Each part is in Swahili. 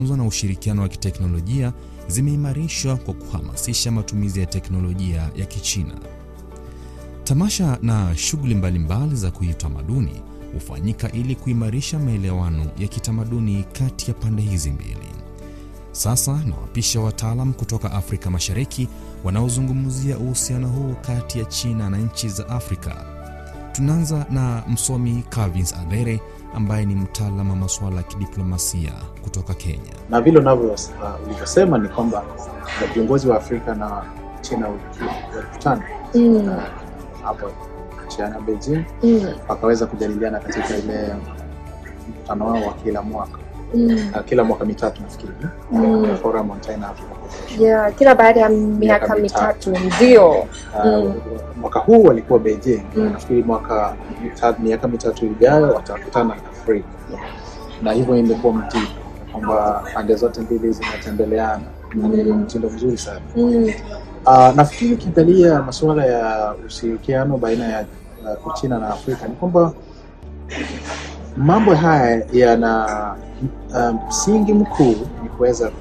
na ushirikiano wa kiteknolojia zimeimarishwa kwa kuhamasisha matumizi ya teknolojia ya Kichina. Tamasha na shughuli mbalimbali za kiutamaduni hufanyika ili kuimarisha maelewano ya kitamaduni kati ya pande hizi mbili. Sasa nawapisha wataalam kutoka Afrika Mashariki wanaozungumzia uhusiano huu kati ya China na nchi za Afrika. Tunaanza na msomi Calvins Adhere ambaye ni mtaalamu wa masuala ya kidiplomasia kutoka Kenya. Na vile ulivyosema ni kwamba viongozi wa Afrika na China walikutana Mm. hapo China Beijing, Mm. wakaweza kujadiliana katika ile mkutano wao wa kila mwaka Mm. na kila mwaka mitatu nafikiri Mm. Forum on China Africa Cooperation. Yeah, kila baada ya miaka mitatu. mitatu ndio. Ah, Mm. mwaka huu walikuwa Beijing Mm. nafikiri mwaka mita- miaka mitatu ijayo watakutana Afrika na hivyo imekuwa mtindo kwamba pande zote mbili zinatembeleana na ni Mm. mtindo mzuri sana. Mm. Uh, nafikiri ukiangalia masuala ya ushirikiano baina ya uh, Uchina na Afrika ni kwamba mambo haya yana uh, msingi mkuu ni kuweza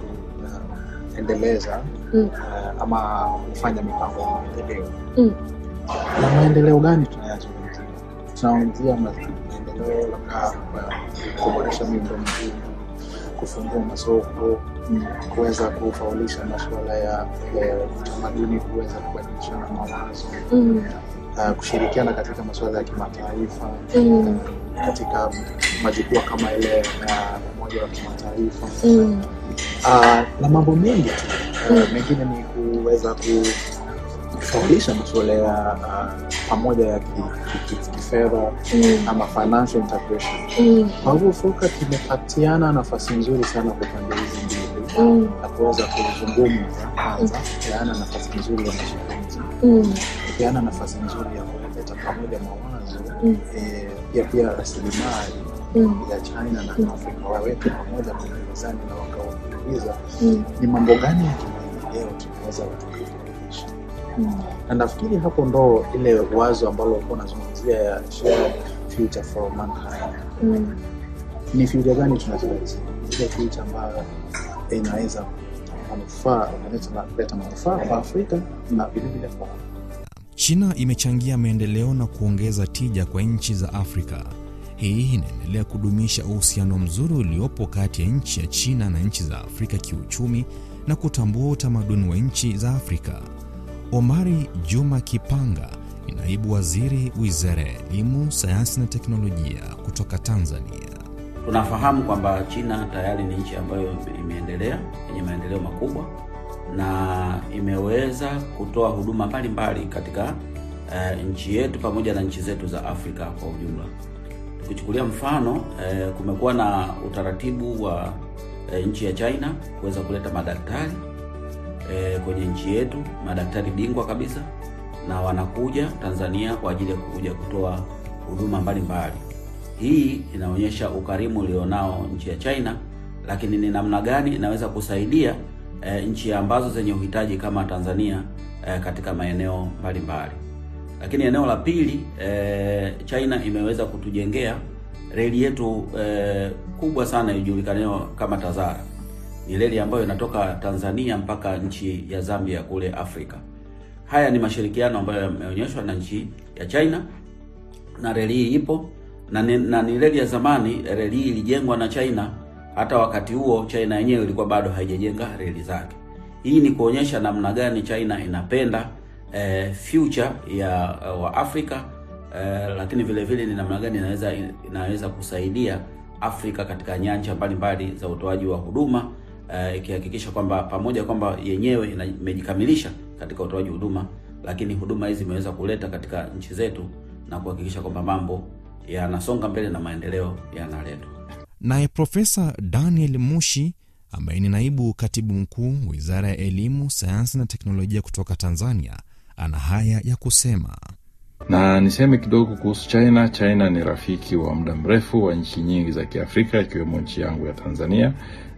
kuendeleza Mm. uh, ama kufanya mipango ya maendeleo. Mm. Na maendeleo gani tunayazungumzia? Tunazungumzia ma- maendeleo labda kwa kuboresha miundombinu, kufungua masoko Mm. kuweza kufaulisha masuala ya ya utamaduni, kuweza kubadilishana mawazo, Mm. uh, kushirikiana katika masuala ya kimataifa Mm. katika majukwaa kama ile ya umoja wa kimataifa Mm. uh, na mambo mengi tu uh, Mm. mengine ni kuweza kufaulisha masuala ya uh, pamoja ya ki- ki- ki- kifedha Mm. ama financial integration. Mm. Kwa hivyo FOCAC kimepatiana nafasi nzuri sana kwa pande hizi mbili Mm. na kuweza kuzungumza kwanza, kupeana nafasi nzuri ya mazungumzo, Mm. kupeana nafasi nzuri ya kuleta pamoja mawazo Mm. eh, pia pia rasilimali Mm. ya China na Mm. Afrika waweke pamoja kwenye mezani na wakauliza Mm. ni mambo gani ya kimaendeleo tunaweza tukaifanikisha, Mm. na nafikiri hapo ndo ile wazo ambalo ulikuwa unazungumzia ya shared future for mankind. Mm. Ni future gani tunatarajia? Ile future ambayo inaweza manufaa inaleta kuleta manufaa kwa Afrika na vilevile kwa China imechangia maendeleo na kuongeza tija kwa nchi za Afrika. Hii inaendelea kudumisha uhusiano mzuri uliopo kati ya nchi ya China na nchi za Afrika kiuchumi na kutambua utamaduni wa nchi za Afrika. Omari Juma Kipanga ni naibu waziri Wizara ya Elimu, Sayansi na Teknolojia kutoka Tanzania. Tunafahamu kwamba China tayari ni nchi ambayo imeendelea yenye maendeleo makubwa na imeweza kutoa huduma mbalimbali katika eh, nchi yetu pamoja na nchi zetu za Afrika kwa ujumla. Tukichukulia mfano eh, kumekuwa na utaratibu wa eh, nchi ya China kuweza kuleta madaktari eh, kwenye nchi yetu, madaktari bingwa kabisa, na wanakuja Tanzania kwa ajili ya kuja kutoa huduma mbalimbali. Hii inaonyesha ukarimu ulionao nchi ya China, lakini ni namna gani inaweza kusaidia eh, nchi ambazo zenye uhitaji kama Tanzania eh, katika maeneo mbalimbali. Lakini eneo la pili eh, China imeweza kutujengea reli yetu eh, kubwa sana ijulikanayo kama Tazara. Ni reli ambayo inatoka Tanzania mpaka nchi ya Zambia kule Afrika. Haya ni mashirikiano ambayo yameonyeshwa na nchi ya China na reli hii ipo na ni, na ni reli ya zamani. Reli hii ilijengwa na China, hata wakati huo China yenyewe ilikuwa bado haijajenga reli zake. Hii ni kuonyesha namna gani China inapenda eh, future ya uh, wa Afrika eh, lakini vile vile ni namna gani inaweza inaweza kusaidia Afrika katika nyanja mbalimbali za utoaji wa huduma eh, ikihakikisha kwamba pamoja kwamba yenyewe ina- imejikamilisha katika utoaji huduma, lakini huduma hizi zimeweza kuleta katika nchi zetu na kuhakikisha kwamba mambo yanasonga mbele na maendeleo yanaletwa. Naye Profesa Daniel Mushi ambaye ni naibu katibu mkuu Wizara ya Elimu, Sayansi na Teknolojia kutoka Tanzania ana haya ya kusema. Na niseme kidogo kuhusu China. China ni rafiki wa muda mrefu wa nchi nyingi za Kiafrika ikiwemo nchi yangu ya Tanzania,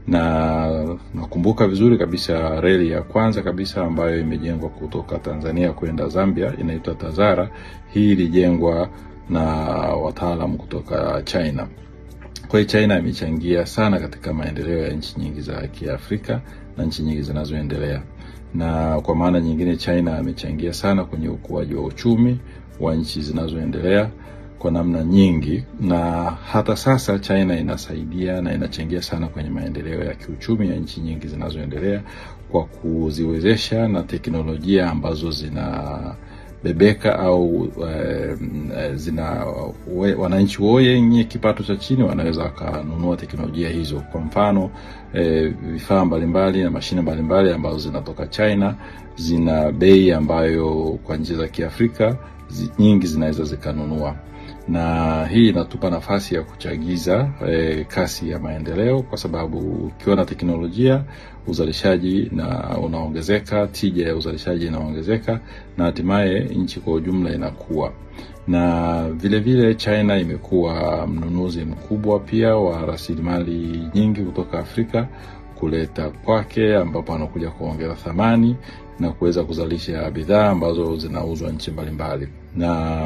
na nakumbuka vizuri kabisa reli ya kwanza kabisa ambayo imejengwa kutoka Tanzania kwenda Zambia inaitwa Tazara. Hii ilijengwa na wataalamu kutoka China. Kwa hiyo China imechangia sana katika maendeleo ya nchi nyingi za Kiafrika na nchi nyingi zinazoendelea, na kwa maana nyingine China amechangia sana kwenye ukuaji wa uchumi wa nchi zinazoendelea kwa namna nyingi, na hata sasa China inasaidia na inachangia sana kwenye maendeleo ya kiuchumi ya nchi nyingi zinazoendelea kwa kuziwezesha na teknolojia ambazo zina bebeka au eh, zina we, wananchi wenye kipato cha chini wanaweza wakanunua teknolojia hizo. Kwa mfano eh, vifaa mbalimbali na mashine mbalimbali ambazo zinatoka China zina bei ambayo kwa nchi za Kiafrika zi, nyingi zinaweza zikanunua na hii inatupa nafasi ya kuchagiza eh, kasi ya maendeleo, kwa sababu ukiwa na teknolojia uzalishaji na unaongezeka, tija ya uzalishaji inaongezeka, na hatimaye nchi kwa ujumla inakuwa. Na vile vile China imekuwa mnunuzi mkubwa pia wa rasilimali nyingi kutoka Afrika kuleta kwake, ambapo anakuja kuongeza thamani na kuweza kuzalisha bidhaa ambazo zinauzwa nchi mbalimbali na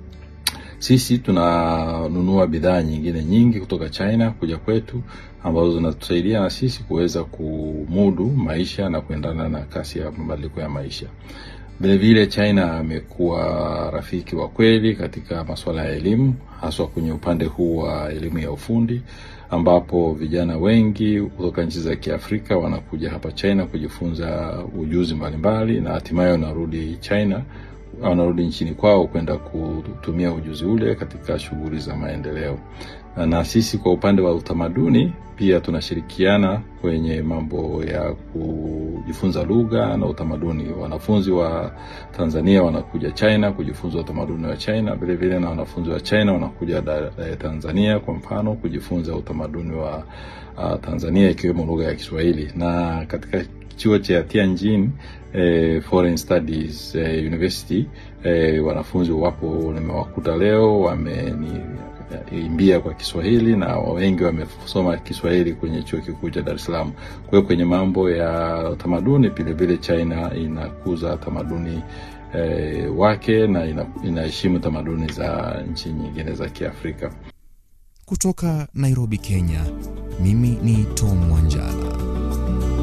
sisi tunanunua bidhaa nyingine nyingi kutoka China kuja kwetu ambazo zinatusaidia na sisi kuweza kumudu maisha na kuendana na kasi ya mabadiliko ya maisha. Vilevile China amekuwa rafiki wa kweli katika masuala ya elimu, haswa kwenye upande huu wa elimu ya ufundi, ambapo vijana wengi kutoka nchi za Kiafrika wanakuja hapa China kujifunza ujuzi mbalimbali na hatimaye wanarudi China wanarudi nchini kwao kwenda kutumia ujuzi ule katika shughuli za maendeleo. Na sisi kwa upande wa utamaduni pia tunashirikiana kwenye mambo ya kujifunza lugha na utamaduni. Wanafunzi wa Tanzania wanakuja China kujifunza utamaduni wa China, vile vile na wanafunzi wa China wanakuja da, da, Tanzania kwa mfano kujifunza utamaduni wa uh, Tanzania ikiwemo lugha ya Kiswahili na katika chuo cha Tianjin eh, Foreign Studies eh, University eh, wanafunzi wapo nimewakuta leo wameniimbia kwa Kiswahili na wengi wamesoma Kiswahili kwenye chuo kikuu cha Dar es Salaam. Kwa hiyo kwenye mambo ya tamaduni vile vile China inakuza tamaduni eh, wake na inaheshimu tamaduni za nchi nyingine za Kiafrika. Kutoka Nairobi, Kenya, mimi ni Tom Wanjala.